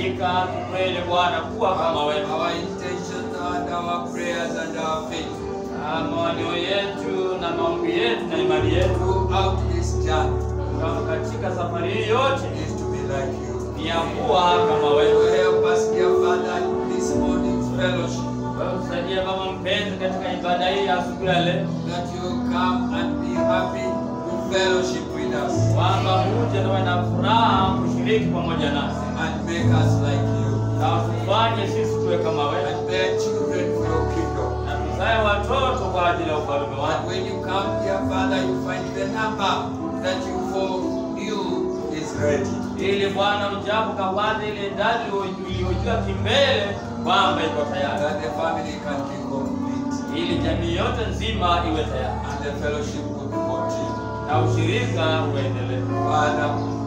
Hakika kweli Bwana, kuwa kama wewe. Our intentions and our prayers and our faith Ah, Maoneo yetu na maombi yetu na imani yetu throughout this journey kama katika safari hii yote is to be like you. ni ya kuwa kama You wewe. help us, dear Father, in this morning's fellowship, Wewe tusaidie Baba mpenzi katika ibada hii ya asubuhi ya leo, that you come and be happy to fellowship with us kwamba uje na uwe na furaha kushiriki pamoja nasi and make us like you na tufanye sisi tuwe kama wewe and bear children for your kingdom. na tuzae watoto kwa ajili ya ufalme And wako. when you come, dear Father, you find the number that you for you is ready. ili Bwana ujapo kapate ile idadi uliyojua kimbele kwamba iko tayari, That the family can be complete ili jamii yote nzima iwe tayari and the fellowship will continue. na ushirika uendelee. Father,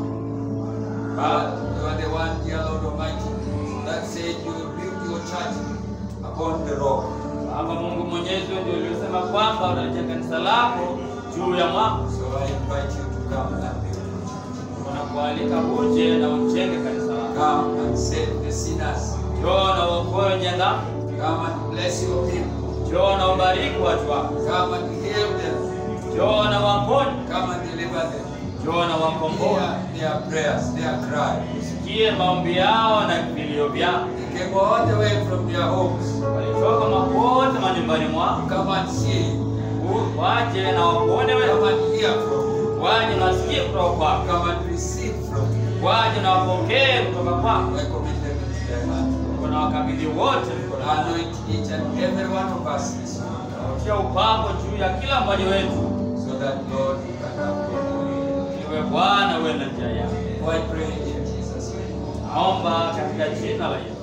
Father, you are the one, dear Lord Almighty, that said you will build your church upon the rock. Baba Mungu Mwenyezi, wewe ndio uliosema kwamba utalijenga kanisa lako juu ya mwamba. So I invite you to come and build. Tunakualika uje na ujenge kanisa lako, Come and save the sinners. njoo na uokoe wenye dhambi, Come and bless your people. njoo na ubariki watu wako, Come and heal them. njoo na waponye, Come and deliver them. njoo na wakomboe. Hear their prayers, their cry. Sikie maombi yao na vilio vyao. They came all the way from their homes. Walitoka mapote manyumbani mwao, Come and see. U- waje na wakuone wewe, Come and hear from you. waje na wasikie kutoka kwako, Come and receive from you. waje na wapokee kutoka kwako. I commit them into thy hand. Kuna wakabidhi wote mkononi mwako. Anoint each and every one of us this morning. Utia upako juu ya kila mmoja wetu, So that Lord you can have your way. iwe Bwana uwe na njia yako. Oh, I pray in Jesus' name. Naomba katika jina la Yesu.